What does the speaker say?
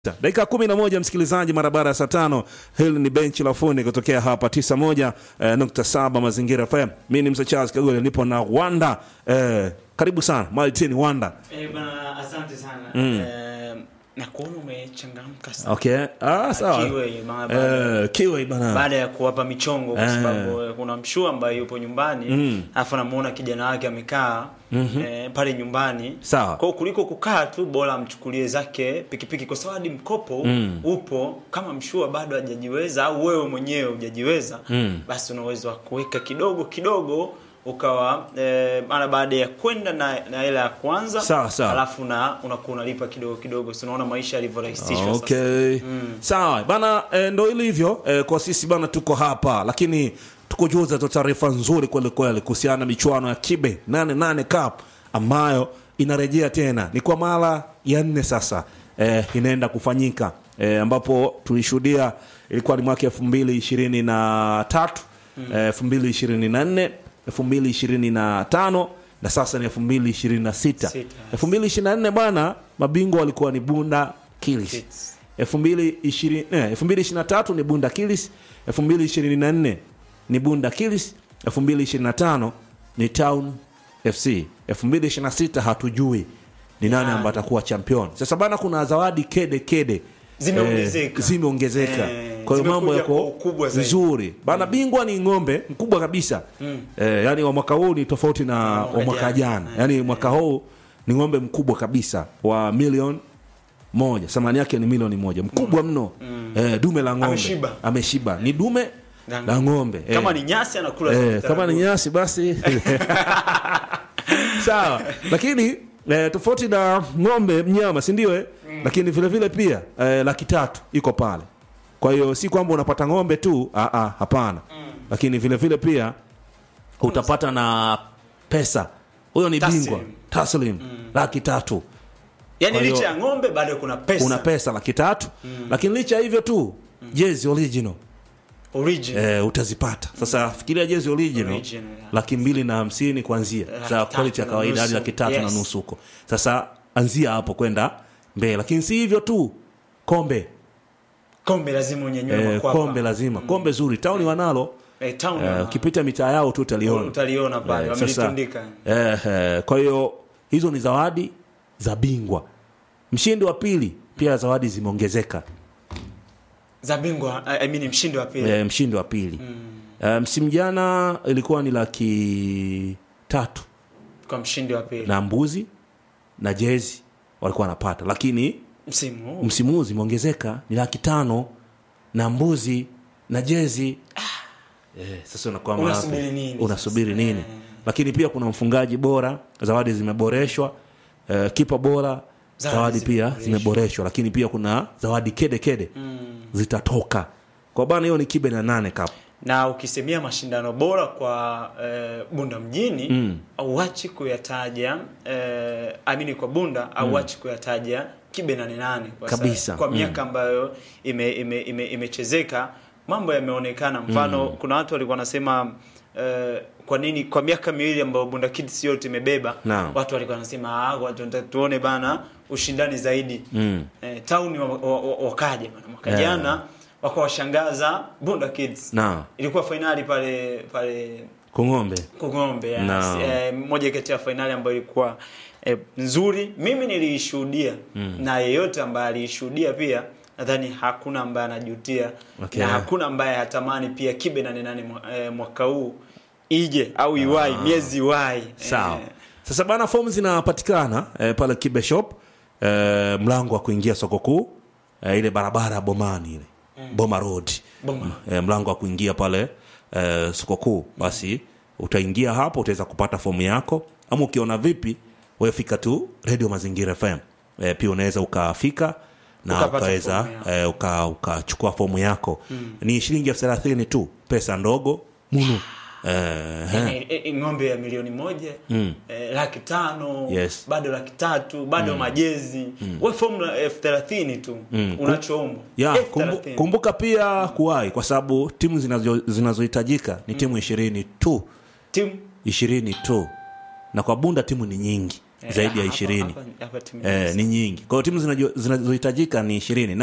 dakika kumi na moja msikilizaji, mara baada ya saa tano. Hili ni benchi la fundi kutokea hapa tisa moja eh, nukta saba Mazingira FM. Mi ni Msa Charles Kagole, nipo na Wanda eh, karibu sana Martin Wanda. Eh, bana asante sana eh, na kuona umechangamka sana Okay, ah, sawa Kiwe, ma- baada- eh, kiwe bana baada ya kuwapa michongo kwa Eh. sababu eh, kuna mshua ambaye yupo nyumbani alafu namuona kijana wake amekaa eh, pale nyumbani Sawa. kwa hiyo kuliko kukaa tu bora amchukulie zake pikipiki kwa sababu hadi mkopo upo kama mshua bado hajajiweza au wewe mwenyewe hujajiweza basi una uwezo wa kuweka kidogo kidogo ukawa eh, mara baada ya kwenda na na hela ya kwanza Sawa, sawa. alafu na unakuwa unalipa kidogo kidogo si unaona maisha yalivyorahisishwa sasa Okay. Sawa bana eh, ndo ilivyo eh, kwa sisi bana, tuko hapa lakini tukujuza tu taarifa nzuri kweli kweli kuhusiana na michuano ya Kibe 88 Cup ambayo inarejea tena, ni kwa mara ya nne sasa eh, inaenda kufanyika eh, ambapo tulishuhudia ilikuwa ni mwaka elfu mbili ishirini na tatu elfu mbili ishirini na nne elfu mbili ishirini na tano na sasa ni elfu mbili ishirini na sita Sita. elfu mbili ishirini na nne bwana, mabingwa walikuwa ni Bunda Kilis Kids. 2020 eh, 2023 ni Bunda Kilis, 2024 ni Bunda Kilis, 2025 ni Town FC, 2026 hatujui ni nani Nani? ambaye atakuwa champion. Sasa bana, kuna zawadi kede kede Zimeongezeka. eh, zimeongezeka. Eh, kwa hiyo mambo zimekuja kwa yako ukubwa zaidi. vizuri bana. Bingwa ni ng'ombe mkubwa kabisa eh, yani wa mwaka huu ni tofauti na mwaka wa mwaka jana. jana, yani mwaka huu ni ng'ombe mkubwa kabisa wa milioni moja thamani yake ni milioni moja mkubwa mno eh, dume la ng'ombe Ameshiba. ameshiba ni dume La la ng'ombe eh. kama ni nyasi anakula eh, zote kama ni anakula. nyasi basi sawa lakini eh, tofauti na ng'ombe mnyama si ndio eh? lakini vile vile pia eh, laki tatu iko pale kwa hiyo si kwamba unapata ng'ombe tu ah, ah, hapana lakini vile vile pia utapata na pesa huyo ni Taslim. bingwa taslim laki tatu yani Kwa hiyo- licha ya ng'ombe bado kuna pesa una pesa laki tatu lakini licha ya hivyo tu jezi original original eh, utazipata sasa fikiria jezi original, Original, yeah. laki mbili na hamsini kuanzia Laki za tatu quality ya na kawaida hadi nusu. laki tatu na Yes. nusu huko sasa anzia hapo kwenda mbele lakini si hivyo tu kombe kombe lazima unyanyue eh, makwapa. kombe lazima kombe zuri tauni wanalo eh, town eh, ukipita mitaa yao tu utaliona utaliona pale Eh, sasa, wamelitundika eh, eh, kwa hiyo hizo ni zawadi za bingwa mshindi wa pili pia zawadi zimeongezeka za bingwa I mean mshindi wa pili e, mshindi wa pili e, msimu jana ilikuwa ni laki tatu kwa mshindi wa pili na mbuzi na jezi walikuwa wanapata lakini msimu huu msimu huu zimeongezeka ni laki tano na mbuzi na jezi e, sasa unakuwa Unasubiri wapi? nini unasubiri sasa? nini Eh. lakini pia kuna mfungaji bora zawadi zimeboreshwa e, kipa bora Zawadi zawadi pia zimeboreshwa. zimeboreshwa lakini pia kuna zawadi kede kede zitatoka kwa bana hiyo ni kibe na nane kapu na ukisemea mashindano bora kwa eh, bunda mjini mm. auachi kuyataja eh, amini kwa bunda auachi kuyataja kibe nane nane kwa sa- Kabisa. kwa Mm. miaka ambayo imechezeka ime, ime, imechezeka mambo yameonekana mfano kuna watu walikuwa wanasema eh, kwa nini kwa miaka miwili ambayo bunda kids yote imebeba Naam. watu walikuwa wanasema ah, watu wanataka tuone bana ushindani zaidi Mm. eh, tauni wa- wa- wa- wakaja bana mwaka Yeah. jana wakawashangaza bunda kids na ilikuwa fainali pale pale kung'ombe Kung'ombe yes. No. eh, moja kati ya fainali ambayo ilikuwa eh, nzuri mimi niliishuhudia na yeyote ambaye aliishuhudia pia nadhani hakuna ambaye anajutia Okay. na hakuna ambaye hatamani pia kibe nane nane mwa- eh, mwaka huu ije au iwai miezi iwai sawa eh, sasa bana fomu zinapatikana eh, pale kibe shop eh, mlango wa kuingia soko kuu eh, ile barabara ya bomani ile boma road Boma. eh, mlango wa kuingia pale eh, soko kuu basi utaingia hapo utaweza kupata fomu yako ama ukiona vipi wewe fika tu radio mazingira fm eh, pia unaweza ukafika na Ukapata ukaweza fomu yako. eh, uka- ukachukua fomu yako ni shilingi elfu thelathini tu pesa ndogo munu eh, eh, eh, ng'ombe ya milioni moja eh, laki tano Yes. bado laki tatu bado majezi we fomu la elfu thelathini tu unachoombwa ya Elfu kumbu, thelathini. kumbuka pia kuwahi kwa sababu timu zinazo- zinazohitajika ni timu ishirini tu timu ishirini tu na kwa bunda timu ni nyingi Eh, zaidi ya hapa- ishirini hapa- hapa timu eh, ni nyingi kwa hiyo timu zinajua- zinazohitajika ni ishirini